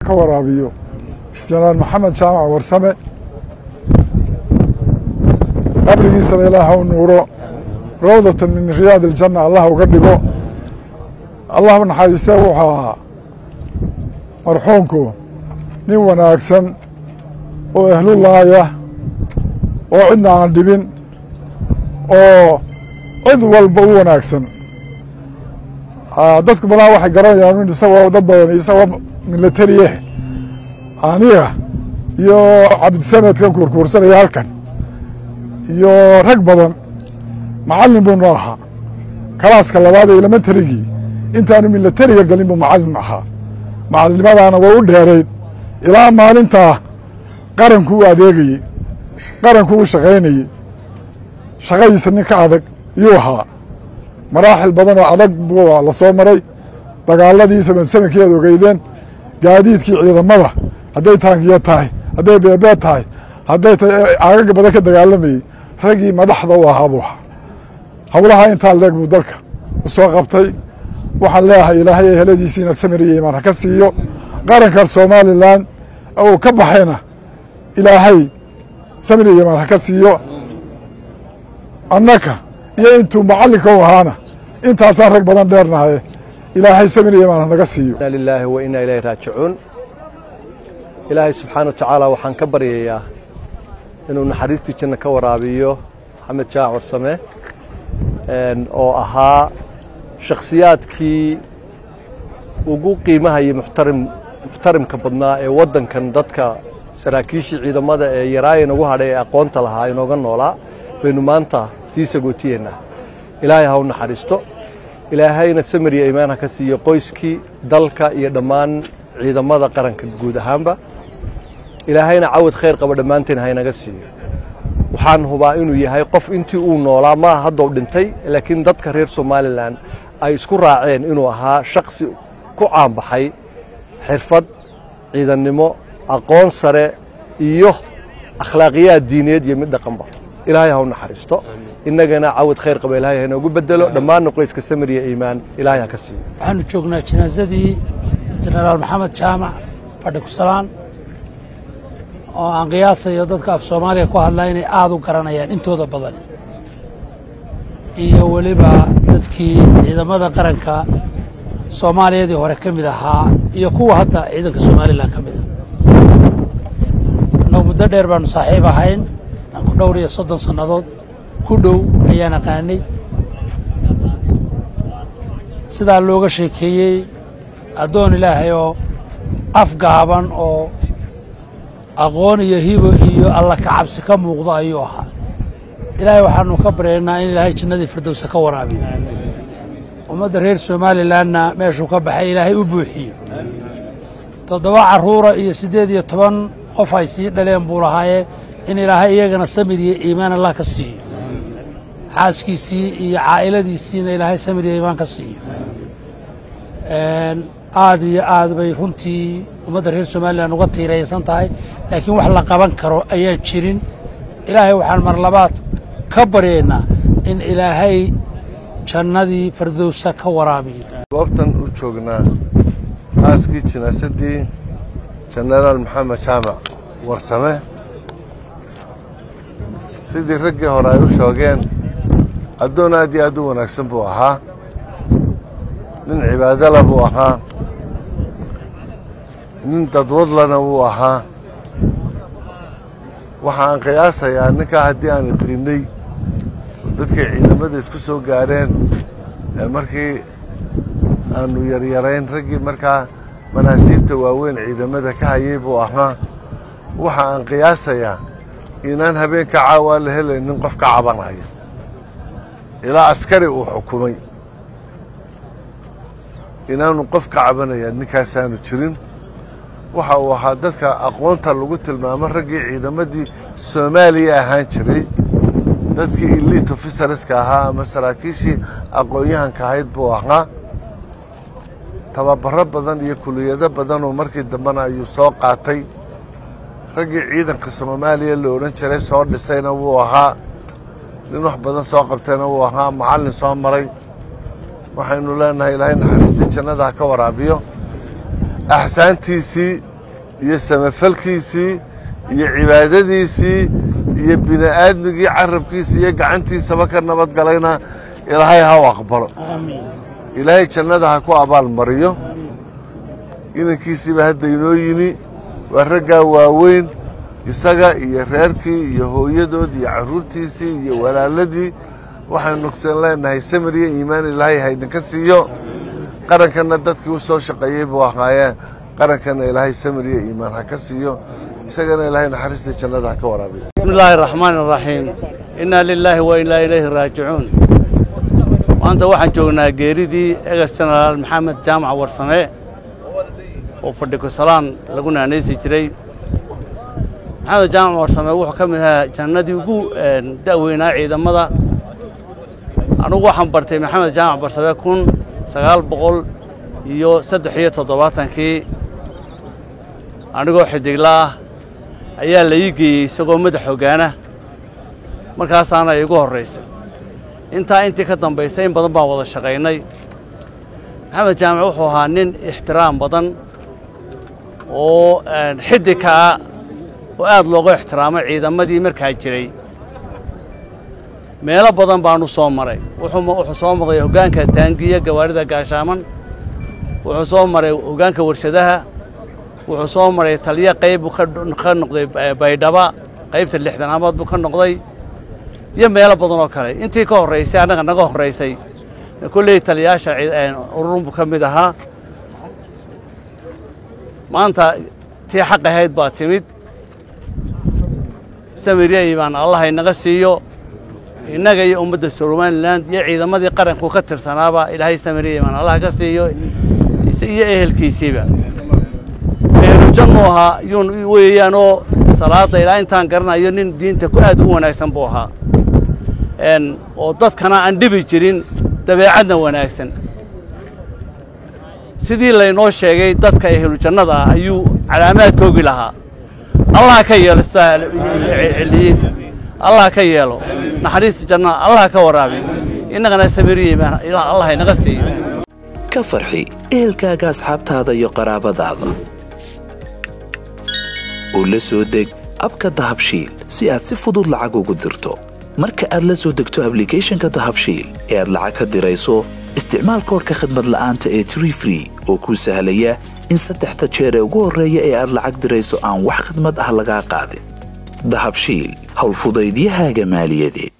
ka waraabiyo jenaraal maxamed jaamac warsame qabrigiisana ilaah u nuuro rawdatan min riyaad iljanna allah uga dhigo allah naxariiste wuxuu ahaa marxuumku nin wanaagsan oo ehlullaaya oo cidna aan dhibin oo cid walba u wanaagsan dadku badanaa waxay garanayaan in isagoo dad badan isagoo milatariye aniga iyo cabdisamadkan kuurkuursanaya halkan iyo rag badan macallin buu noo ahaa kalaaska labaad ee elementarigii intaanu milatariga gelin buu macallin ahaa macallinnimadaana way u dheerayd ilaa maalintaa qaranku u adeegayey qaranku u shaqaynayey shaqadiisa nin ka adag yuu ahaa maraaxil badan oo adag buu la soo maray dagaaladii samansamanki aad ogeydeen gaadiidkii ciidamada hadday taangiya tahay hadday beebeed tahay hadday tahay aagaga badan ka dagaalamayey raggii madaxda u ahaa buu ahaa howlaha intaa leeg buu dalka u soo qabtay waxaan leeyahay ilaahay eheladiisiina samir iyo imaan ha ka siiyo qarankan somalilan uu ka baxayna ilaahay samir iyo imaan ha ka siiyo annaka iyo intuu macallinka u ahaana intaasaan rag badan dheernahaye ilaahay samir iyo imaan hanaga siiyo inna lilaahi wa inna ilayhi raajicuun ilaahay subxaana wa tacaala waxaan ka baryayaa inuu naxariistii janna ka waraabiyo maxamed jaac warsame oo ahaa shakhsiyaadkii ugu qiimaha iyo muxtarim muxtarimka badnaa ee waddankan dadka saraakiishii ciidamada ee yaraaya inagu hadhay ee aqoonta lahaa inooga noolaa baynu maanta sii sagootiyeennaa ilaahay ha u naxariisto ilaahayna samir iyo imaan ha ka siiyo qoyskii dalka iyo dhammaan ciidamada qaranka guud ahaanba ilaahayna cawad khayr qaba dhammaanteen haynaga siiyo waxaan hubaa inuu yahay qof intii uu noolaa maaha haddou dhintay laakiin dadka reer somalilan ay isku raaceen inuu ahaa shaksi ku caanbaxay xirfad ciidannimo aqoon sare iyo akhlaaqiyaad diineed iyo mid dhaqanba ilaahay ha u naxariisto innagana cawad khayr qaba ilahay hainoogu bedelo dhammaanna qoyska samir iyo iimaan ilaahay ha ka siiyo waxaanu joognaa janaasadii jenaraal maxamed jaamac fadhi kusalaan oo aan qiyaasayo dadka af soomaaliya ku hadlaa inay aada u garanayaan intooda badan iyo weliba dadkii ciidamada qaranka soomaaliyadii hore ka mid ahaa iyo kuwa hadda ciidanka somalilan ka mid a annagu muddo dheer baanu saaxiib ahayn aan ku dhowr iyo soddon sannadood ku dhow ayaan aqaanay sidaa looga sheekeeyey addoon ilaahay oo afgaaban oo aqoon iyo hibo iyo alla ka cabsi ka muuqdo ayuu ahaa ilaahay waxaanu ka baryaynaa in ilaahay jannadii firdowsa ka waraabiyo ummadda reer somalilanna meeshuu ka baxay ilaahay u buuxiyo toddoba carruura iyo siddeed iyo toban qof ay sii dhaleen buu lahaayee in ilaahay iyagana samir iyo iimaan allah ka siiyo xaaskiisii iyo caa'iladiisiina ilaahay samir iyo iimaan ka siiyo aad iyo aad bay runtii ummadda reer somalilan uga tiiraysan tahay laakiin wax la qaban karo ayaan jirin ilaahay waxaan mar labaad ka baryaynaa in ilaahay jannadii fardowsa ka waraabiyo goobtan u joognaa aaskii jinaasadii jenaraal maxamed jaamac warsame sidii raggii hore ay u shoogeen addoon aad iyo aad u wanaagsan buu ahaa nin cibaadala buu ahaa nin dadwadlana wuu ahaa waxa aan qiyaasayaa ninkaa haddii aan iqiinay dadkay ciidamada isku soo gaadheen ee markii aanu yaryarayn raggii markaa manaasiibta waaweyn ciidamada ka hayay buu ahaa waxa aan qiyaasayaa inaan habeenka caawaa la helaynin qof ka cabanaya ilaa askari uu xukumay inaanu qof ka cabanaya ninkaasaanu jirin waxa uu ahaa dadka aqoonta lagu tilmaamo raggii ciidamadii soomaaliya ahaan jiray dadkii eliit officerska ahaa ama saraakiishii aqoon-yahanka ahayd buu ahaa tababaro badan iyo kuliyado badanoo markii dambena ayuu soo qaatay raggii ciidanka soomaaliya la odhan jiray soo dhisayna wuu ahaa nin wax badan soo qabtayna wuu ahaa macallin soo maray waxaynu leenahay ilaahay naxariistii jannada ha ka waraabiyo axsaantiisii iyo samafalkiisii iyo cibaadadiisii iyo bini'aadmigii carabkiisa iyo gacantiisaba ka nabad galayna ilaahay ha u aqbalo ilaahay jannada ha ku abaalmariyo inankiisiiba hadda inoo yimi waa raggaa waaweyn isaga iyo reerkii iyo hooyadood iyo carruurtiisii iyo walaaladii waxaynu nugsan leenahay samiriya iimaan ilaahay ha idinka siiyo qarankanna dadkii u soo shaqeeyey buu ahaayeen qarankanna ilaahay samiriya iimaan ha ka siiyo isagana ilaahay naxariista jannada ha ka waraabiyo بسم الله الرحمن الرحيم إنا لله وإنا إليه راجعون maanta waxaan joognaa geeridii egas jenaraal maxamed jaamac warsame oo fadhi kusalaan lagu naanaysi jiray maxamed jaamac warsame wuxuu ka mid ahaa jannadii ugu da'weynaa ciidamada anugu waxaan bartay maxamed jaamac warsame kun sagaal boqol iyo saddex iyo toddobaatankii anigoo xidigla ah ayaa la ii geeyey isagoo madax hoggaana markaasaana iigu horraysay intaa intii ka dambaysay in badan baan wada shaqaynay maxamed jaamac wuxuu ahaa nin ixtiraam badan oo xidigka ah oo aad loogu ixtiraamo ciidamadii markaa jiray meelo badan baanu soo maray wuxuu soo maray hoggaanka taangiya gawaarida gaashaaman wuxuu soo maray hoggaanka warshadaha wuxuu soo maray taliyo qayb buu ka noqday baydhaba qaybta lixdanaamaad buu ka noqday iyo meelo badan oo kale intii ka horraysay annaga naga horraysay kolley taliyaasha ururun buu ka mid ahaa maanta tii xaq ahayd baa timid samiriya iimaan allah inaga siiyo innaga iyo ummadda somalilan iyo ciidamadii qaranku ka tirsanaaba ilaahay samiriya iimaan allah ka siiyo iyo ehelkiisiiba ehlujannu ahaa yuun weeyaanoo salaadda ilaa intaan garanayo nin diinta ku aad u wanaagsan buu ahaa oo dadkana aan dhibi jirin dabeecadna wanaagsan sidii laynoo sheegay dadka ehlujannada ah ayuu calaamaadkoogi lahaa allah ka yeelo ciliyiinta allah ka yeelo naxariista jannada allah ka waraabi innagana samiriya allah inaga siiyo ka farxi ehelkaaga asxaabtaada iyo qaraabadaada oo la soo deg abka dahabshiil si aad si fudud lacag ugu dirto marka aad la soo degto ablicathonka dahabshiil ee aad lacag ka dirayso isticmaal koorka khadmad la'aanta ee tree free oo kuu sahlaya in saddexda jeer ee ugu horreeya ee aad lacag dirayso aan wax khidmad ah lagaa qaadin dahabshiil howlfudaydiyahaaga maaliyadeed